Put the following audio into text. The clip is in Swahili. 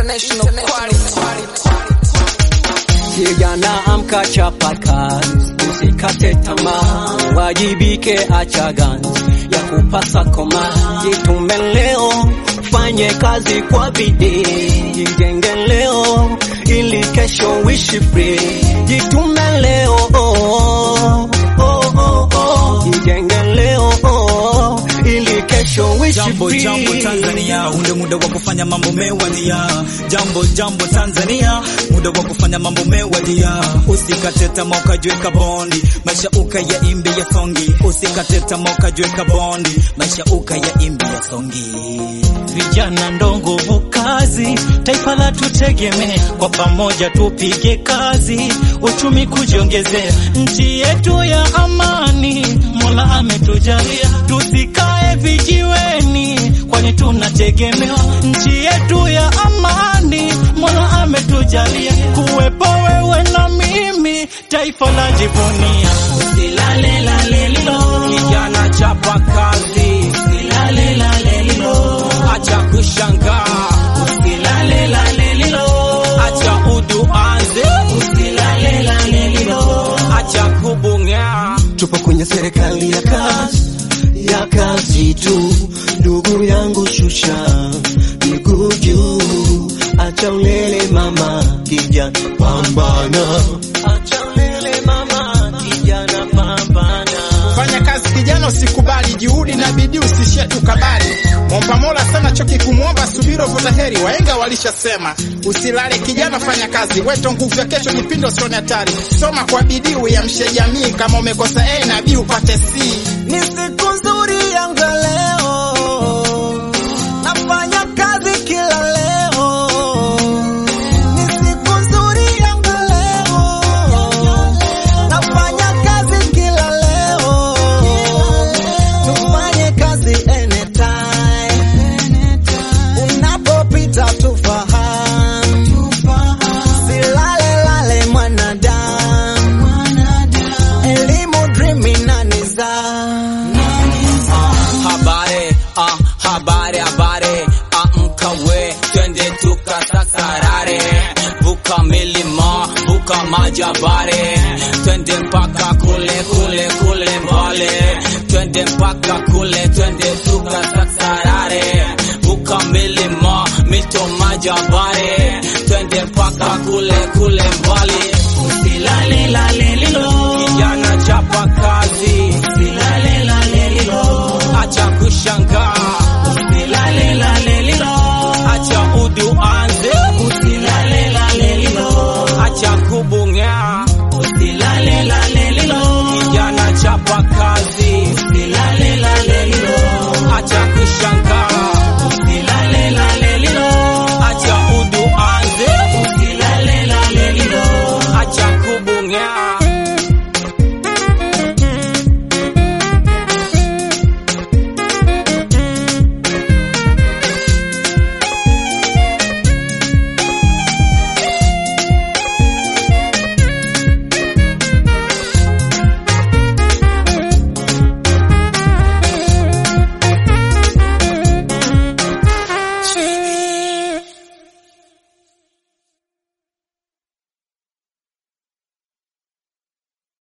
international quality. Kijana amka, chapa kazi, usikate tamaa, wajibike, acha ganzi ya kupasa koma, jitume leo, fanye kazi kwa bidii, jijenge leo ili kesho uishi free, jitume leo oh, oh, oh, oh. jijenge leo oh, ili kesho uishi Jambo free. jambo Tanzania, ule muda wa kufanya mambo mewadia. Jambo jambo Tanzania, muda wa kufanya mambo mewadia. Usikate tamaa ukajiweka bondi, maisha ukaya imbi ya songi. Usikate tamaa ukajiweka bondi, maisha ukaya imbi ya songi. Vijana ndo nguvu kazi, taifa la tutegemee, kwa pamoja tupige kazi, uchumi kujiongezea, nchi yetu ya amani, Mola ametujalia, tusikae vijiweni, kwani tunategemewa, nchi yetu ya amani, Mola ametujalia, kuwepo wewe na mimi, taifa la jivunia, usilale lale lilo, Kijana chapa kazi, usilale lale lilo, acha kushangaa, usilale lale lilo, acha uduanze, usilale lale lilo. acha kubung'aa. Tupo kwenye serikali ya kazi ya kazi tu, ndugu yangu, shusha miguu juu, acha ulele mama, kijana pambana, acha ulele mama, kijana pambana. Fanya kazi kijana, usikubali juhudi na bidii, usishie tu kabali. Mwomba Mola sana, choki kumwomba, subiri vuta heri. Wahenga walishasema usilale kijana, fanya kazi, weto nguvu ya kesho, nipindo usione hatari. Soma kwa bidii, uiamshe jamii, kama umekosa A na B upate C. Ni siku nzuri yangu ya leo, nafanya kazi kila leo. Ni siku nzuri yangu ya leo, nafanya kazi kila leo. Tufanye kazi anytime, unapopita tufahamu, silale lale mwanadamu, elimu dream na nidhamu. Habari, ah, habari, habari, amka we, twende tukasasarare, vuka milima, vuka majabare, twende mpaka kule kule kule mbale, twende mpaka kule, twende tukasasarare, vuka milima, mito majabare,